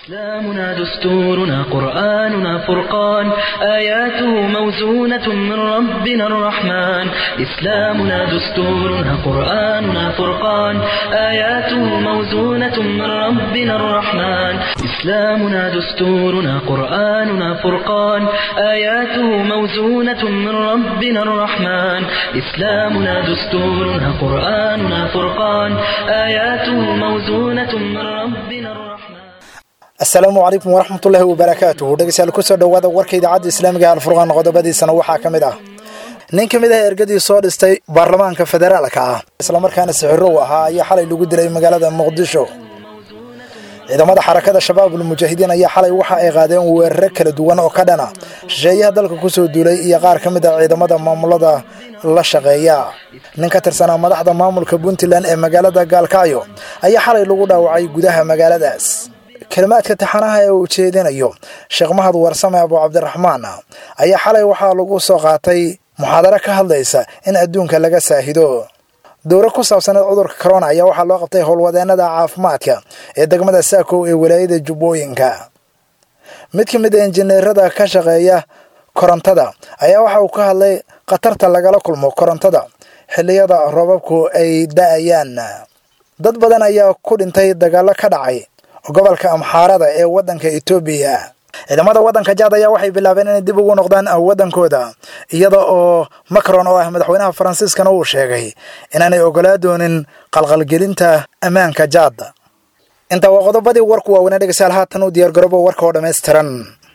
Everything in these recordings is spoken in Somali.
إسلامنا دستورنا قرآننا فرقان آياته موزونة من ربنا الرحمن إسلامنا دستورنا قرآننا فرقان آياته موزونة من ربنا الرحمن إسلامنا دستورنا قرآننا فرقان آياته موزونة من ربنا الرحمن إسلامنا دستورنا قرآننا فرقان آياته موزونة من ربنا الرحمن asalaamu calaykum waraxmatullaahi wabarakaatuhu dhegeystayaal kusoo dhowaada warka idaacadda islaamiga alfurqaan qodobadiisana waxaa ka mid ah nin ka mid ah ergadii soo dhistay baarlamaanka federaalka ah islamarkaana sixirow ahaa ayaa xalay lagu dilay magaalada muqdisho ciidamada xarakada shabaabul mujaahidiin ayaa xalay waxa ay qaadeen weeraro kala duwan oo ka dhana shisheeyaha dalka kusoo duulay iyo qaar ka mid ah ciidamada maamulada la shaqeeya nin ka tirsanaa madaxda maamulka puntland ee magaalada gaalkacyo ayaa xalay lagu dhaawacay gudaha magaaladaas kelimaadka taxanaha ee uu jeedinayo sheekh mahad warsame abu cabdiraxmaan ayaa xalay waxaa lagu soo qaatay muxaadaro ka hadlaysa in adduunka laga saahido dowro ku saabsaneed cudurka corona ayaa waxaa loo qabtay howlwadeenada caafimaadka ee degmada saakow ee walaayada jubbooyinka mid ka mid a injineerada ka shaqeeya korontada ayaa waxa uu ka hadlay khatarta lagala kulmo korontada xilliyada roobabku ay da-ayaan dad badan ayaa ku dhintay dagaalo ka dhacay gobolka amxaarada ee waddanka etoobiya ciidamada waddanka jaad ayaa waxay bilaabeen inay dib ugu noqdaan waddankooda iyada oo macron oo ah madaxweynaha faransiiskana uu sheegay inaanay ogolaa doonin qalqalgelinta ammaanka jaad intaa waa qodobadii warku waaweynaa dhegeystayaal haatan u diyaargaroobo warka oo dhammaystiran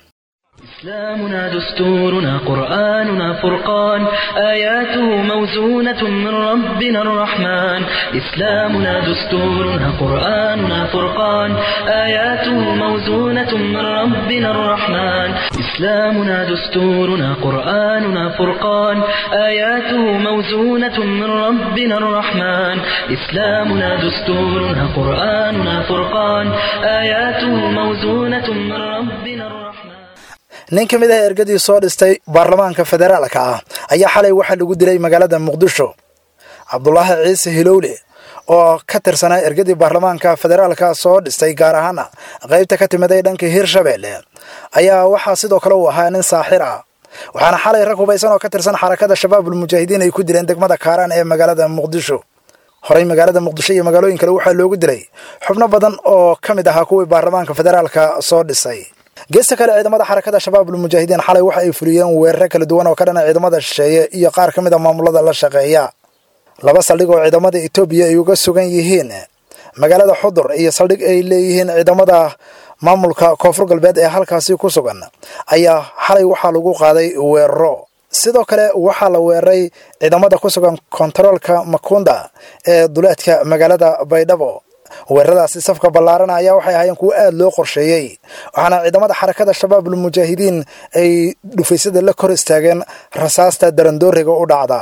إسلامنا دستورنا قرآننا فرقان آياته موزونة من ربنا الرحمن إسلامنا دستورنا قرآننا فرقان آياته موزونة من ربنا الرحمن إسلامنا دستورنا قرآننا فرقان آياته موزونة من ربنا الرحمن إسلامنا دستورنا قرآننا فرقان آياته موزونة من ربنا الرحمن nin ka mid ah ergadii soo dhistay baarlamaanka federaalka ah ayaa xalay waxaa lagu dilay magaalada muqdisho cabdulaahi ciise hilowle oo ka tirsanaa ergadii baarlamaanka federaalka soo dhistay gaar ahaana qaybta ka timiday dhanka hirshabeelle ayaa waxaa sidoo kale uu ahaa nin saaxir ah waxaana xalay rag hubaysan oo ka tirsan xarakada shabaabul mujaahidiin ay ku dileen degmada kaaraan ee magaalada muqdisho horey magaalada muqdisho iyo magaalooyin kale waxaa loogu dilay xubno badan oo ka mid ahaa kuwii baarlamaanka federaalka soo dhisay geesta kale ciidamada xarakada shabaabul mujaahidiin xalay waxa ay fuliyeen weeraro kala duwan oo ka dhana ciidamada shisheeye iyo qaar ka mid a maamulada la shaqeeya laba saldhig oo ciidamada etoobiya ay uga sugan yihiin magaalada xudur iyo saldhig ay leeyihiin ciidamada maamulka koonfur galbeed ee halkaasi ku sugan ayaa xalay waxaa lagu qaaday weeraro sidoo kale waxaa la weeraray ciidamada ku sugan kontaroolka makunda ee duleedka magaalada baydhabo weeraradaasi safka ballaarana ayaa waxay ahaayeen kuwo aada loo qorsheeyey waxaana ciidamada xarakada shabaabul mujaahidiin ay dhufaysada la kor istaageen rasaasta darandooriga u dhacda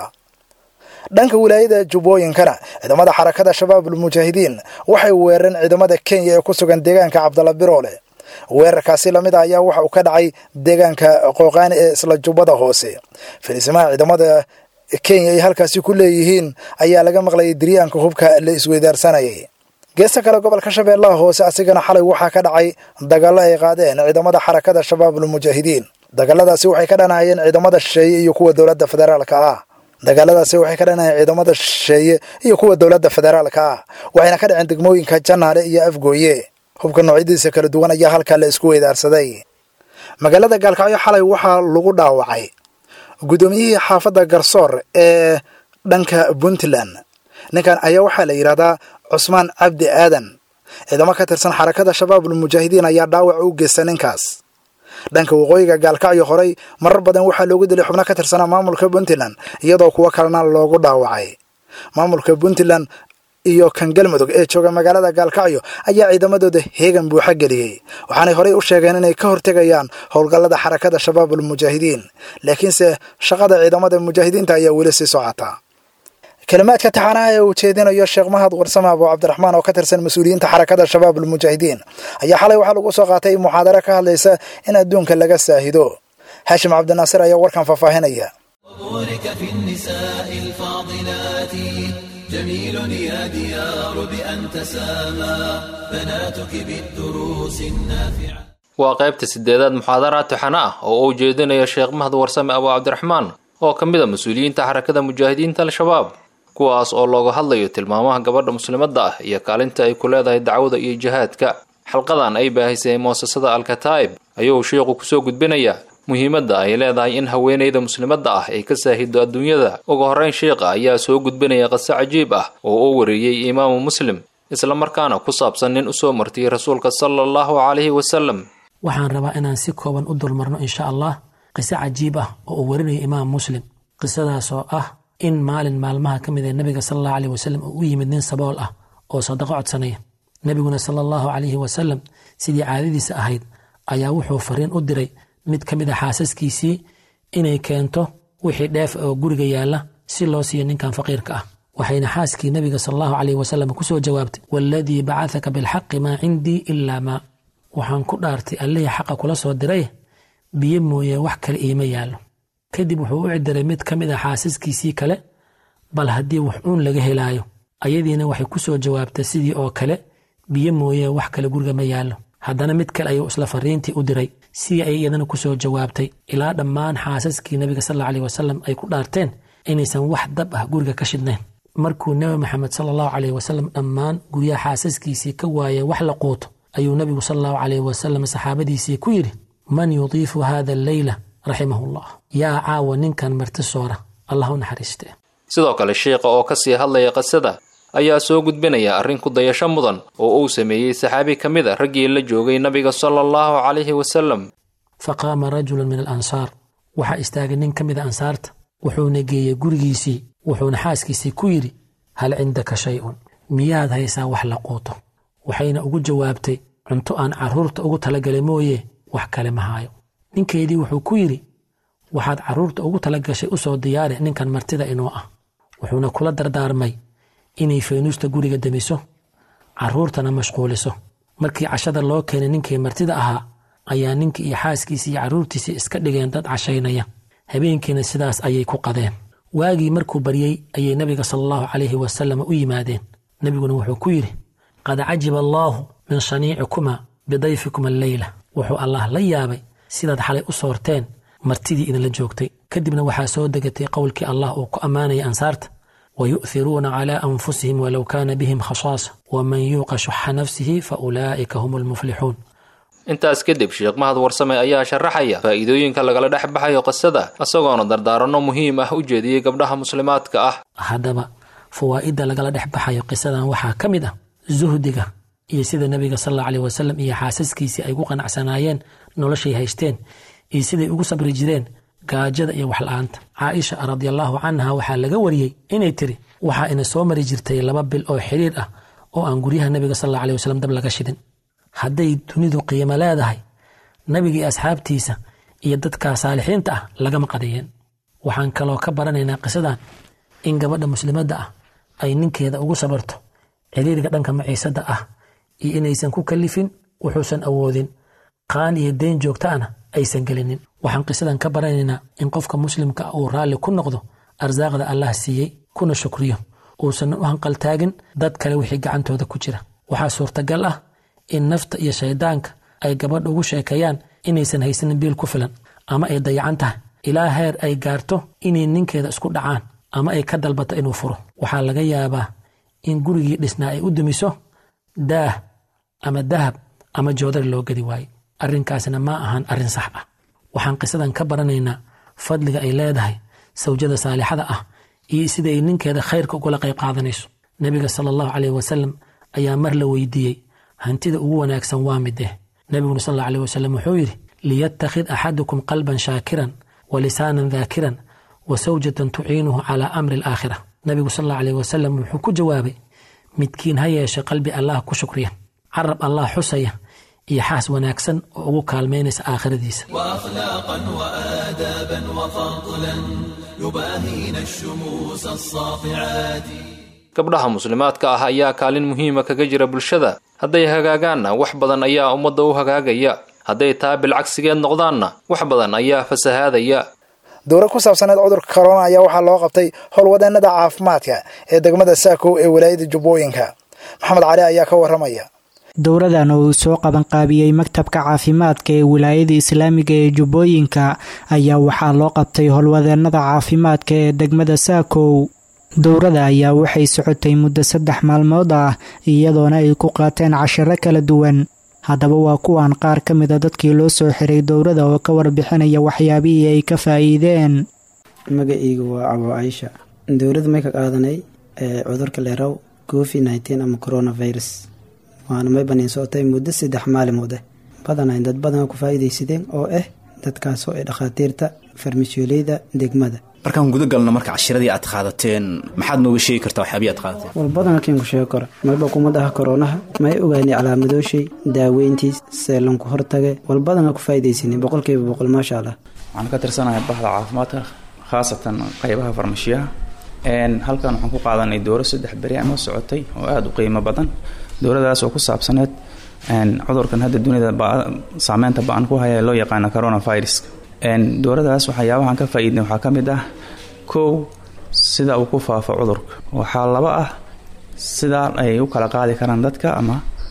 dhanka wilaayada jubbooyinkana ciidamada xarakada shabaabul mujaahidiin waxay weerareen ciidamada kenya ee ku sugan deegaanka cabdalla biroole weerarkaasi lamid ah ayaa waxa uu ka dhacay deegaanka qooqaani ee isla jubbada hoose fariisimaha ciidamada kenya ay halkaasi ku leeyihiin ayaa laga maqlayay diryaanka hubka la isweydaarsanayay geesta kale gobolka shabeellaha hoose asigana xalay waxaa ka dhacay dagaallo ay qaadeen ciidamada xarakada shabaabul mujaahidiin dagaaladaasi waxay ka dhanahayeen ciidamada shisheeye iyo kuwa dowladda federaalka ah dagaaladaasi waxay ka dhanahayeen ciidamada shisheeye iyo kuwa dowladda federaalka ah waxayna ka dhaceen degmooyinka janaale iyo afgooye hubka noocyadiisa kala duwan ayaa halkaa la isku weydaarsaday magaalada gaalkacyo xalay waxaa lagu dhaawacay guddoomiyihii xaafadda garsoor ee dhanka puntland ninkan ayaa waxaa la yidhahdaa cusmaan cabdi aadan ciidamo ka tirsan xarakada shabaabul mujaahidiin ayaa dhaawac u geysta ninkaas dhanka waqooyiga gaalkacyo horey marar badan waxaa loogu dilay xubno ka tirsanaa maamulka puntland iyadoo kuwo kalena loogu dhaawacay maamulka puntland iyo kan galmudug ee jooga magaalada gaalkacyo ayaa ciidamadooda heegan buuxa geliyey waxaanay horey u sheegeen inay ka hortegayaan howlgallada xarakada shabaabul mujaahidiin laakiinse shaqada ciidamada mujaahidiinta ayaa weli sii socota kelimaadka taxanaha ee uu jeedinayo sheekh mahad warsame abu cabdiraxmaan oo ka tirsan mas-uuliyiinta xarakada shabaabul mujaahidiin ayaa xalay waxaa lagu soo qaatay muxaadaro ka hadlaysa in adduunka laga saahido haashim cabdinaasir ayaa warkan faahfaahinaya جميل يا ديار بأن تسامى بناتك بالدروس النافعة waa qaybta sideedaad muxaadaraad taxane ah oo uu jeedinayo sheekh mahad warsame abu cabdiraxmaan oo ka mid a mas-uuliyiinta xarakada mujaahidiinta al-shabaab kuwaas oo looga hadlayo tilmaamaha gabadha muslimadda ah iyo kaalinta ay ku leedahay dacwada iyo jihaadka xalqadan ay baahisay muasasada al-kataa'ib ayuu sheikhu kusoo gudbinayaa muhiimadda ay leedahay in haweenayda muslimadda ah ay ka saahido adduunyada ugu horrayn sheikha ayaa soo gudbinaya qise cajiib ah oo uu wariyey imaamu muslim isla markaana ku saabsan nin usoo martiyey rasuulka sala allahu calayhi wasalam waxaan rabaa inaan si kooban u dulmarno insha allah qiso cajiib ah oo uu warinayo imaam muslim qisadaas oo ah in maalin maalmaha ka mid ee nebiga sala allahu aleyh wasalam uu u yimid nin sabool ah oo sadaqo codsanaya nebiguna sala allahu calayhi wasalam sidii caadadiisa ahayd ayaa wuxuu fariin u diray mid ka mid a xaasaskiisii inay keento wixii dheef oo guriga yaalla si loo siiyo ninkan faqiirka ah waxayna xaaskii nebiga sala allahu caleyh wasalam kusoo jawaabtay waaladii bacahaka bilxaqi maa cindii ilaa maa waxaan ku dhaartay allihii xaqa kula soo diray biyo mooye wax kale iima yaallo kadib wuxuu u cidiray mid ka mid a xaasaskiisii kale bal haddii wax uun laga helaayo ayadiina waxay ku soo jawaabtay sidii oo kale biyo mooye wax kale guriga ma yaallo haddana mid kale ayuu isla fariintii u diray sidii ay iyadana ku soo jawaabtay ilaa dhammaan xaasaskii nebiga sal alla aleyh wasalam ay ku dhaarteen inaysan wax dab ah guriga ka shidnayn markuu nebi maxamed sala allahu caleyh wasalam dhammaan guryaha xaasaskiisii ka waayay wax la quuto ayuu nebigu sala allahu caleyh wasalam saxaabadiisii ku yidhi man yudiifu hada alleyla raximahullah yaa caawa ninkan marti soora allah u naxariiste sidoo kale sheikha oo kasii hadlaya qisada ayaa soo gudbinaya arrin ku dayasho mudan oo uu sameeyey saxaabi ka mid a raggii la joogay nabiga sala allahu calayhi wasalam faqaama rajulun min alansaar waxaa istaagay nin ka mid a ansaarta wuxuuna geeyey gurigiisii wuxuuna xaaskiisii ku yidhi hal cindaka shay-un miyaad haysaa wax la quuto waxayna ugu jawaabtay cunto aan carruurta ugu talagalay mooye wax kale ma haayo ninkeedii wuxuu ku yidhi waxaad carruurta ugu talagashay u soo diyaari ninkan martida inoo ah wuxuuna kula dardaarmay inay faynuusta guriga demiso carruurtana mashquuliso markii cashada loo keenay ninkii martida ahaa ayaa ninkii iyo xaaskiisii iyo carruurtiisii iska dhigeen dad cashaynaya habeenkiina sidaas ayay ku qadeen waagii markuu baryey ayay nebiga sala allahu calayhi wasalam u yimaadeen nebiguna wuxuu ku yidhi qad cajiba allaahu min shaniicikuma bidayfikuma alleyla wuxuu allah la yaabay sidaad xalay u soorteen martidii idinla joogtay kadibna waxaa soo degatay qowlkii allah uu ku ammaanaya ansaarta wayu'hiruuna calaa anfusihim walow kaana bihim khashaasa waman yuuqa shuxa nafsihi fa ulaa'ika hum almuflixuun intaas kadib sheekh mahad warsame ayaa sharaxaya faa'iidooyinka lagala dhex baxayo qisada isagoona dardaaranno muhiim ah u jeediyey gabdhaha muslimaadka ah haddaba fawaa'idda lagala dhex baxayo qisadan waxaa ka mid ah zuhdiga iyo sida nebiga sal alla aleyh wasalam iyo xaasaskiisii ay ku qanacsanaayeen noloshay haysteen iyo siday ugu sabri jireen gaajada iyo waxla-aanta caaisha radiallaahu canha waxaa laga wariyey inay tiri waxaa ina soo mari jirtay laba bil oo xidhiir ah oo aan guryaha nebiga sal alla aleyh wasalam dab laga shidin hadday dunidu qiimo leedahay nebiga iyo asxaabtiisa iyo dadka saalixiinta ah lagama qadiyeen waxaan kaloo ka baranaynaa qisadan in gabadha muslimadda ah ay ninkeeda ugu sabarto ciriiriga dhanka maciisadda ah iyo inaysan ku kalifin wuxuusan awoodin qaan iyo deyn joogtaana aysan gelinin waxaan qisadan ka baranaynaa in qofka muslimka uu raalli ku noqdo arsaaqda allah siiyey kuna shukriyo uusan u hanqaltaagin dad kale wixii gacantooda ku jira waxaa suurtagal ah in nafta iyo shaydaanka ay gabadha ugu sheekeeyaan inaysan haysanin biil ku filan ama ay dayacan tahay ilaa heer ay gaarto inay ninkeeda isku dhacaan ama ay ka dalbato inuu furo waxaa laga yaabaa in gurigii dhisnaa ay u dumiso daah ama dahab ama joodari loo gedi waaye arrinkaasna ma ahan arrin sax ah waxaan qisadan ka baranaynaa fadliga ay leedahay sawjada saalixada ah iyo sida ay ninkeeda khayrka ugula qayb qaadanayso nebiga sala allahu caleyh wasalam ayaa mar la weydiiyey hantida ugu wanaagsan waa mideh nebiguna sal alla aleyh wasalam wuxuu yidhi liyattakhid axadukum qalban shaakiran wa lisaanan daakiran wa sawjatan tuciinuhu calaa amri alaakhira nebigu sal alla aleyh wasalam wuxuu ku jawaabay midkiin ha yeeshe qalbi allah ku shukriya carab allah xusaya iyo xaas wanaagsan oo ugu kaalmaynaysa aakhiradiisa وأخلاقا وآدابا وفضلا يباهين الشموس الساطعات gabdhaha muslimaadka ah ayaa kaalin muhiima kaga jira bulshada hadday hagaagaanna wax badan ayaa ummadda u hagaagaya hadday taa bilcagsigeed noqdaanna wax badan ayaa fasahaadaya dowlad ku saabsaneed cudurka corona ayaa waxaa loo qabtay howlwadeenada caafimaadka ee degmada saakow ee walaayada jubbooyinka maxamed cali ayaa ka waramaya dowradan oo uu soo qabanqaabiyey maktabka caafimaadka ee wilaayada islaamiga ee jubbooyinka ayaa waxaa loo qabtay howlwadeenada caafimaadka ee degmada saakow dowrada ayaa waxay socotay muddo saddex maalmood ah iyadoona ay ku qaateen cashiro kala duwan haddaba waa kuwan qaar ka mida dadkii loo soo xiray dowrada oo ka warbixinaya waxyaabihii ay ka faa'iideen magaceyga waa cabo caisha dowladda may ka qaadanay cudurka leeraw covid nneteen ama coronavirus waana may baniin socotay muddo saddex maalimood ah badanayn dad badan ku faa'iidaysadeen oo ah dadkaasoo ay dhakhaatiirta farmashioleyda degmada markaan guda galno marka cashiradii aad qaadateen maxaad nooga sheegi kartaa waxyaabihi aad qaadateen wal badan kiin ku sheegi karo mayba kumadaha koronaha may ogaanay calaamadooshay daaweyntiis seelanku hortage wal badana ku faa'iidaysanay boqolkiiba boqol maasha allah waxaan ka tirsanahay bahda caafimaadka khaasatan qeybaha farmashiyaha halkan waxaan ku qaadanay dowro saddex beri ama socotay oo aada u qiimo badan dowladaas oo ku saabsaneed cudurkan hadda dunida saameynta ba-an ku haya loo yaqaano coronavirus dowladaas waxyaabahaan ka faa-iidnay waxaa ka mid ah kow sida uu ku faafo cudurka waxaa laba ah sida ay u kala qaadi karaan dadka ama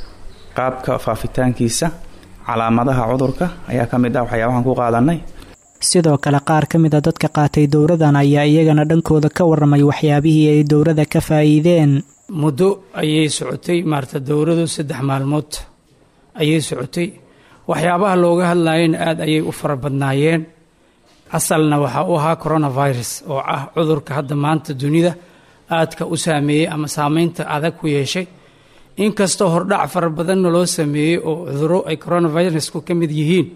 qaabka faafitaankiisa calaamadaha cudurka ayaa ka mid ah waxyaabahaan ku qaadanay sidoo kale qaar ka mid a dadka qaatay dowradan ayaa iyagana dhankooda ka waramay waxyaabihii ay dowrada ka faa'iideen muddo ayay socotay maarata dowradu saddex maalmood ayay socotay waxyaabaha looga hadlayena aada ayay u fara badnaayeen asalna waxaa u ahaa coronavirus oo ah cudurka hadda maanta dunida aadka u saameeyey ama saameynta adag ku yeeshay inkastoo hordhac fara badanna loo sameeyey oo cuduro ay coronavirusku ka mid yihiin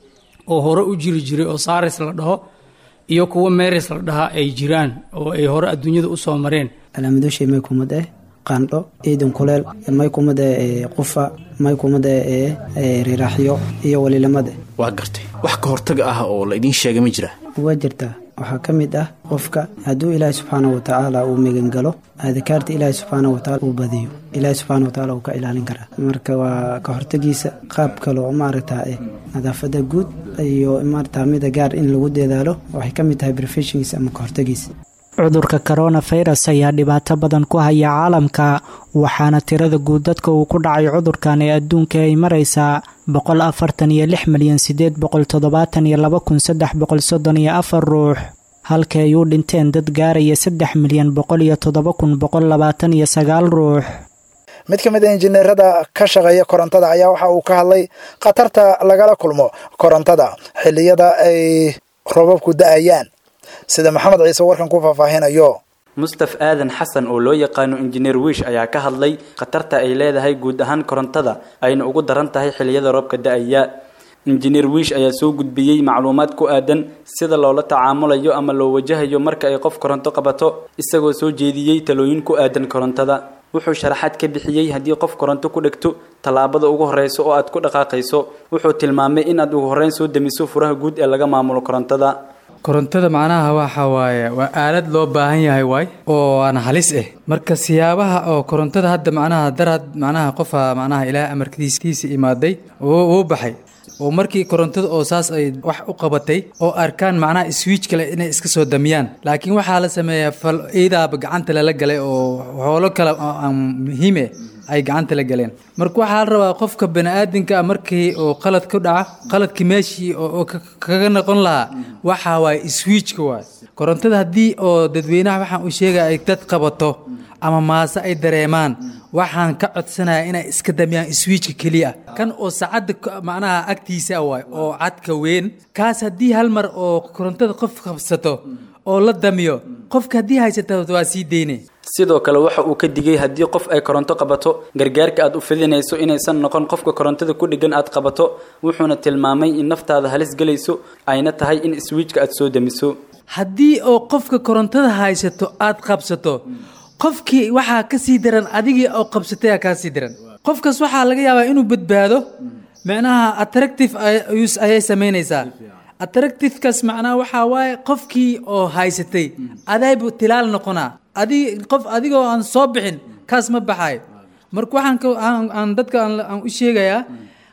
oo hore u jiri jiray oo saris la dhaho iyo kuwo meris la dhahaa ay jiraan oo ay hore adduunyada usoo mareen calaamadooshay may kumad eh qandho ciidan kuleel may kumad eh qufa may kumad eh riraaxyo iyo walilamade waa gartay wax ka hortaga ah oo la idiin sheegay ma jira waa jirtaa waxaa ka mid ah qofka hadduu ilaahi subxaanah watacaala uu megangalo adkaarta ilaahi subxaanah watacaala uu badiyo ilaahi subxaana watacaala uu ka ilaalin karaa marka waa ka hortagiisa qaab kale oo maaragtaa eh nadaafada guud iyo maarata mida gaar in lagu dadaalo waxay ka mid tahay brefeshingiisa ama ka hortagiisa cudurka coronavirus ayaa dhibaato badan ku haya caalamka waxaana tirada guud dadka uu ku dhacay cudurkan ee adduunka ay maraysaa boqol afartan iyo lix milyan sideed boqol toddobaatan iyo laba kun saddex boqol soddon iyo afar ruux halka ay u dhinteen dad gaaraya saddex milyan boqol iyo toddoba kun boqol labaatan iyo sagaal ruux mid ka mid a injineerada ka shaqeeya korontada ayaa waxa uu ka hadlay khatarta lagala kulmo korontada xilliyada ay robabku da-ayaan sida maxamed ciise warkan ku faahfaahinayo mustaf aadan xasan oo loo yaqaano injineer wiish ayaa ka hadlay khatarta ay leedahay guud ahaan korontada ayna ugu daran tahay xilliyada roobka da-aya injineer wiish ayaa soo gudbiyey macluumaad ku aadan sida loola tacaamulayo ama loo wajahayo marka ay qof koronto qabato isagoo soo jeediyey talooyin ku aadan korontada wuxuu sharaxaad ka bixiyey haddii qof koronto ku dhegto tallaabada ugu horreysa oo aad ku dhaqaaqayso wuxuu tilmaamay in aad ugu horreyn soo damiso furaha guud ee laga maamulo korontada korontada macnaha waxa waaye waa aalad loo baahan yahay waay oo aan halis ah marka siyaabaha oo korontada hadda macnaha darad macnaha qofa macnaha ilaahay amarkiiskiisa imaaday uu baxay oo markii korontada oo saas ay wax u qabatay oo arkaan macnaha switch kale inay iska soo damiyaan laakiin waxaa la sameeyaa fal iidaaba gacanta lala galay oo xoolo kale oo aan muhiime ay gacanta la galeen marka waxaa la rabaa qofka baniaadamka markii oo qalad ku dhaca qaladkii meeshii oo kaga noqon lahaa waxaa waaye switchka waay korontada haddii oo dadweynaha waxaan u sheegaya ay dad qabato ama maase ay dareemaan waxaan ka codsanaya inay iska damiyaan switchka keliya kan oo saacadda macnaha agtiisa waay oo cadka weyn kaas haddii hal mar oo korontada qof qabsato oo la damiyo qofka haddii haysata waa sii deyne sidoo kale waxa uu ka digay haddii qof ay koronto qabato gargaarka aad u fidinayso inaysan noqon qofka korontada ku dheggan aad qabato wuxuuna tilmaamay in naftaada halis gelayso ayna tahay in swiijka aad soo damiso haddii oo qofka korontada haysato aad qabsato qofkii waxaa ka sii daran adigii oo qabsatay kaa sii daran qofkaas waxaa laga yaabaa inuu badbaado macnaha attractive ayay samaynaysaa attractivekaas macnaha waxaa waaye qofkii oo haysatay adaybu tilaal noqonaa adig qof adigoo aan soo bixin kaas ma baxayo marka waxaan aan dadka aan u sheegayaa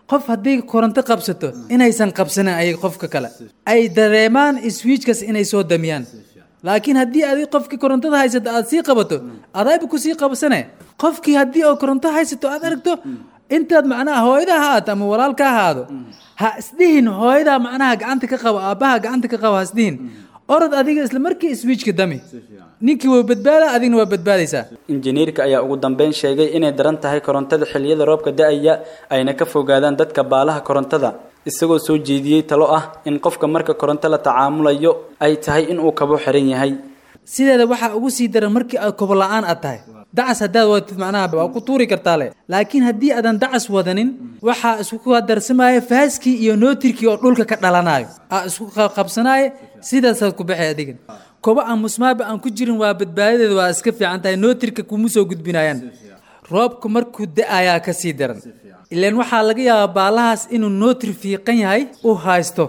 qof haddii koronto qabsato inaysan qabsanin ay qofka kale ay dareemaan swiijkaas inay soo damiyaan laakiin haddii adi qofkii korontada haysato aad sii qabato adayba kusii qabsane qofkii haddii oo koronto haysato aad aragto intaad macnaha hooyada ha ahaato ama walaalka ha ahaado ha isdhihin hooyadaa macnaha gacanta ka qabo aabbaha gacanta ka qabo ha isdhihin orod adiga isla markii swiijka dami ninkii waa badbaada adigna waa badbaadaysaa injineerka ayaa ugu dambeyn sheegay inay daran tahay korontada xilliyada roobka da-aya ayna ka fogaadaan dadka baalaha korontada isagoo soo jeediyey talo ah in qofka marka koronto la tacaamulayo ay tahay inuu kabo xiran yahay sideeda waxaa ugu sii daran markii aad kobo la-aan aad tahay dacas haddaad wadatid macnaha waa ku tuuri kartaa le laakiin haddii aadan dacas wadanin waxaa isku darsamaya faaskii iyo nootirkii oo dhulka ka dhalanayo aa isku qabsanaya sidaasaad ku baxay adigan kobo aan musmaaba aan ku jirin waa badbaadadeeda waa iska fiican tahay nootirka kuma soo gudbinayaan roobka markuu da-ayaa ka sii daran ilaan waxaa laga yaabaa baalahaas inuu nootir fiiqan yahay u haysto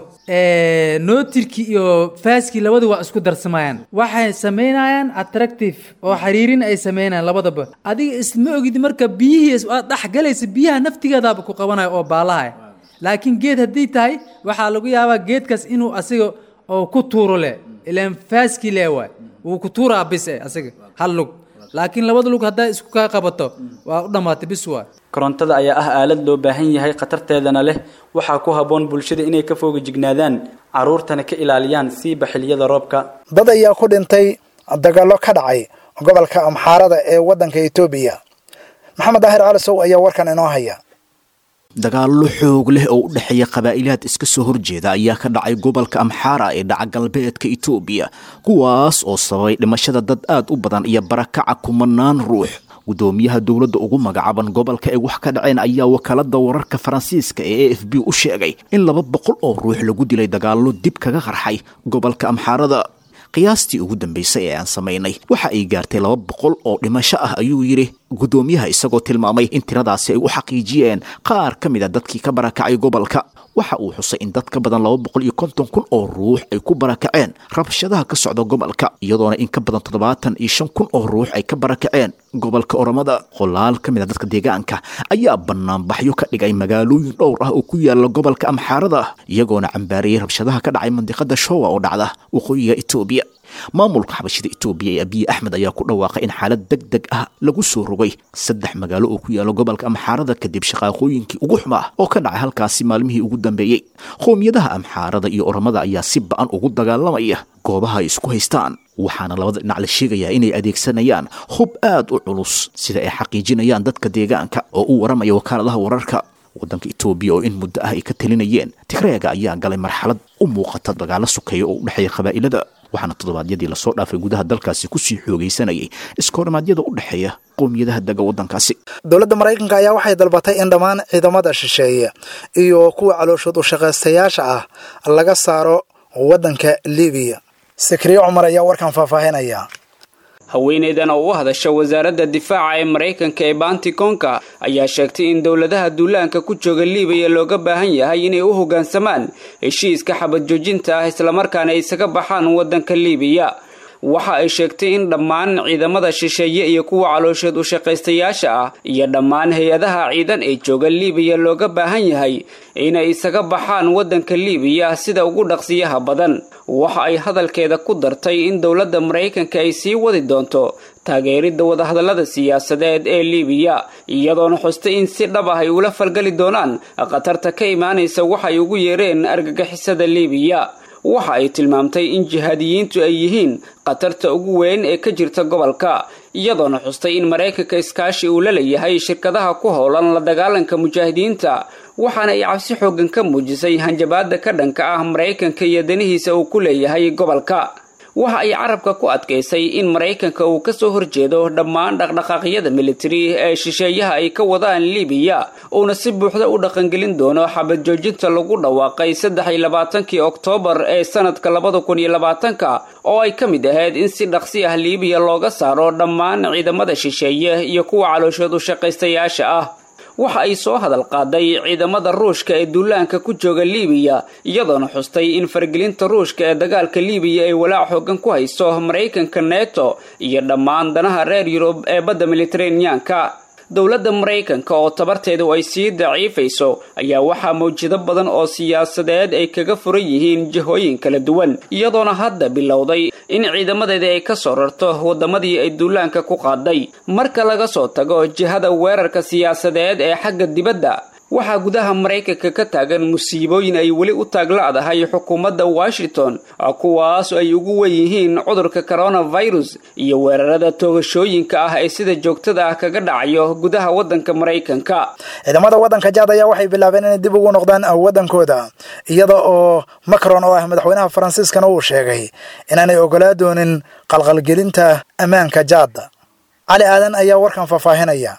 nootirkii iyo faaskii labada waa isku darsamayaan waxay samaynayaan attractive oo xiriirin ay samaynayaan labadaba adiga isma ogid marka biyihii aad dhexgalaysa biyaha naftigeedaaba ku qabanayo oo baalaha laakiin geed haddii tahay waxaa lagu yaabaa geedkaas inuu asiga oo ku tuuro leh ilaan faaskii lee waay wuu ku tuuraa bis e asiga hal lug laakiin labada lug haddaa isku kaa qabato waa u dhammaatay bis waay korontada ayaa ah aalad loo baahan yahay khatarteedana leh waxaa ku habboon bulshada inay ka fooga jignaadaan carruurtana ka ilaaliyaan siiba xilliyada roobka dad ayaa ku dhintay dagaallo ka dhacay gobolka amxaarada ee waddanka etoobiya maxamed daahir calisow ayaa warkan inoo haya dagaallo xoog leh oo u dhexeeya qabaa'ilaad iska soo horjeeda ayaa ka dhacay gobolka amxaara ee dhaca galbeedka itoobiya kuwaas oo sababay dhimashada dad aad u badan iyo barakaca kumanaan ruux gudoomiyaha dowladda ugu magacaaban gobolka ay wax ka dhaceen ayaa wakaalada wararka faransiiska ee a f b u sheegay in laba boqol oo ruux lagu dilay dagaallo dib kaga qarxay gobolka amxaarada qiyaastii ugu dambaysay ee aan samaynay waxa ay gaartay laba boqol oo dhimasho ah ayuu yidhi gudoomiyaha isagoo tilmaamay in tiradaasi ay u xaqiijiyeen qaar ka mid a dadkii ka barakacay gobolka waxa uu xusay in dad ka badan laba boqol iyo konton kun oo ruux ay ku barakaceen rabshadaha ka socda gobolka iyadoona in ka badan toddobaatan iyo shan kun oo ruux ay ka barakaceen gobolka oromada qolaal ka mid a dadka deegaanka ayaa banaanbaxyo ka dhigay magaalooyin dhowr ah oo ku yaala gobolka amxaarada iyagoona cambaariyey rabshadaha ka dhacay mandiqada showa oo dhacda waqooyiga etoobiya maamulka xabashida etoobiya ee abiyi axmed ayaa ku dhawaaqay in xaalad deg deg ah lagu soo rogay saddex magaalo oo ku yaala gobolka amxaarada kadib shaqaaqooyinkii ugu xumaa oo ka dhacay halkaasi maalmihii ugu dambeeyey qowmiyadaha amxaarada iyo oromada ayaa si ba-an ugu dagaalamaya goobaha ay isku haystaan waxaana labada dhinac la sheegayaa inay adeegsanayaan hub aad u culus sida ay xaqiijinayaan dadka deegaanka oo u waramaya wakaaladaha wararka waddanka etoobiya oo in muddo ah ay ka talinayeen tigreega ayaa galay marxalad u muuqata dagaalo sukeeya oo u dhexeeya qabaa'ilada waxaana toddobaadyadii lasoo dhaafay gudaha dalkaasi kusii xoogaysanayay iskoormaadyada u dhexeeya qowmiyadaha dega waddankaasi dowladda maraykanka ayaa waxay dalbatay in dhammaan ciidamada shisheeye iyo kuwa calooshood u shaqaystayaasha ah laga saaro waddanka libiya sakriye cumar ayaa warkan faahfaahinaya haweeneydan oo u hadasha wasaaradda difaaca ee maraykanka ee bantikonka ayaa sheegtay in dowladaha duulaanka ku jooga libiya looga baahan yahay inay u hoggaansamaan heshiiska xabad joojinta ah islamarkaana ay isaga baxaan waddanka libiya waxa ay sheegtay in dhammaan ciidamada shisheeye iyo kuwa caloosheed u shaqaystayaasha ah iyo dhammaan hay-adaha ciidan ee jooga libiya looga baahan yahay inay isaga baxaan waddanka libiya sida ugu dhaqsiyaha badan waxa ay hadalkeeda ku dartay in dowladda maraykanka ay sii wadi doonto taageeridda wadahadallada siyaasadeed ee libiya iyadoona xustay in si dhab ah ay ula falgali doonaan khatarta ka imaanaysa waxay ugu yeereen argagixisada libiya waxa ay tilmaamtay in jihaadiyiintu ay yihiin khatarta ugu weyn ee ka jirta gobolka iyadoona xustay in maraykanka iskaashi uu la leeyahay shirkadaha ku howlan la dagaalanka mujaahidiinta waxaana ay cabsi xoogan ka muujisay hanjabaada ka dhanka ah maraykanka iyo danihiisa uu ku leeyahay gobolka waxa ay carabka ku adkaysay in maraykanka uu kasoo horjeedo dhammaan dhaqdhaqaaqyada militari ee shisheeyaha ay ka wadaan libiya uuna si buuxda u dhaqangelin doono xabad joojinta lagu dhawaaqay saddex iyo labaatankii oktoobar ee sanadka labada kun iyo labaatanka oo ay ka mid ahayd in si dhaqsi ah libiya looga saaro dhammaan ciidamada shisheeye iyo kuwa calooshood u shaqaystayaasha ah waxa ay soo hadal qaaday ciidamada ruushka ee duulaanka ku jooga libiya iyadoona xustay in faragelinta ruushka ee dagaalka libiya ay walaac xoogan ku hayso maraykanka neto iyo dhammaan danaha reer yurub ee badda militeraneanka dowladda maraykanka oo tabarteedu ay sii daciifayso ayaa waxaa mawjado badan oo siyaasadeed ay kaga furan yihiin jihooyin kala duwan iyadoona hadda bilowday in ciidamadeedii ay ka soo rarto waddamadii ay duulaanka ku qaaday marka laga soo tago jihada weerarka siyaasadeed ee xagga dibadda waxaa gudaha maraykanka ka taagan musiibooyin ay weli u taagla'dahay xukuumadda washington kuwaas ay ugu wen yihiin cudurka coronavirus iyo weerarada toogashooyinka ah ee sida joogtada ah kaga dhacayo gudaha waddanka maraykanka ciidamada waddanka jaad ayaa waxay bilaabeen inay dib ugu noqdaan waddankooda iyada oo macron oo ah madaxweynaha faransiiskana uu sheegay inaanay ogolaa doonin qalqalgelinta ammaanka jaadda cali aadan ayaa warkan faahfaahinaya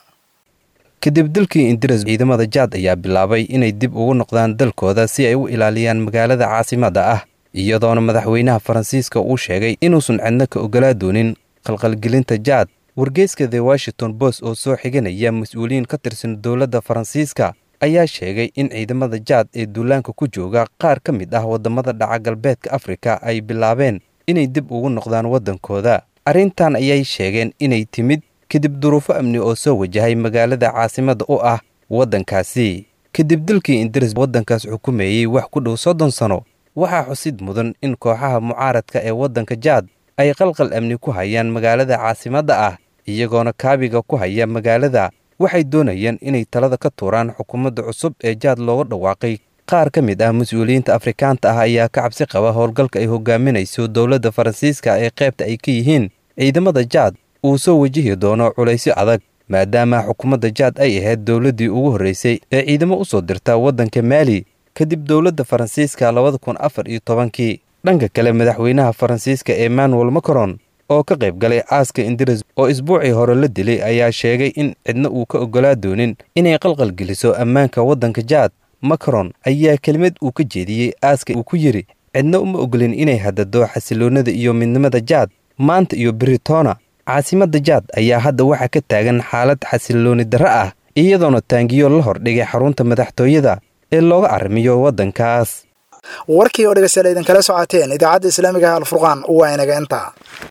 kadib dalkii indiras ciidamada jaad ayaa bilaabay inay dib ugu noqdaan dalkooda si ay u ilaaliyaan magaalada caasimadda ah iyadoona madaxweynaha faransiiska uu sheegay inuusan cidno ka ogolaa doonin qalqalgelinta jaad wargeyska the washington bos oo soo xiganaya mas-uuliyiin ka tirsan dowladda faransiiska ayaa sheegay in ciidamada jaad ee duulaanka ku jooga qaar ka mid ah waddamada dhaca galbeedka afrika ay bilaabeen inay dib ugu noqdaan waddankooda arrintan ayay sheegeen inay timid kadib duruufo amni oo soo wajahay magaalada caasimadda u ah waddankaasi kadib dalkii indiris waddankaas xukumeeyey wax ku dhow soddon sano waxaa xusid mudan in kooxaha mucaaradka ee waddanka jaad ay qalqal amni ku hayaan magaalada caasimadda ah iyagoona kaabiga ku haya magaalada waxay doonayaan inay talada ka tuuraan xukuumadda cusub ee jaad looga dhawaaqay qaar ka mid ah mas-uuliyiinta afrikaanta ah ayaa ka cabsi qaba howlgalka ay hogaaminayso dowladda faransiiska ee qaybta ay ka yihiin ciidamada jaad uu soo wajihi doono culaysyo adag maadaama xukuumadda jaad ay ahayd dowladdii ugu horraysay ee ciidamo u soo dirta waddanka maali kadib dowladda faransiiska labada kun afar iyo tobankii dhanka kale madaxweynaha faransiiska emmanuel macron oo ka qayb galay aaska indiris oo isbuucii hore la dilay ayaa sheegay in cidna uu ka oggolaa doonin inay qalqalgeliso ammaanka waddanka jaad macron ayaa kelimad uu ka jeediyey aaska uu ku yidhi cidna uma ogolin inay hadado xasiloonnada iyo midnimada jaad maanta iyo britoona caasimadda jaad ayaa hadda waxaa ka taagan xaalad xasilooni darro ah iyadoona taangiyo la hordhigay xarunta madaxtooyada ee looga arrimiyo waddankaas warkii oo dhegeystayaal idinkala socoteen idaacadda islaamiga ah alfurqaan waa inaga intaa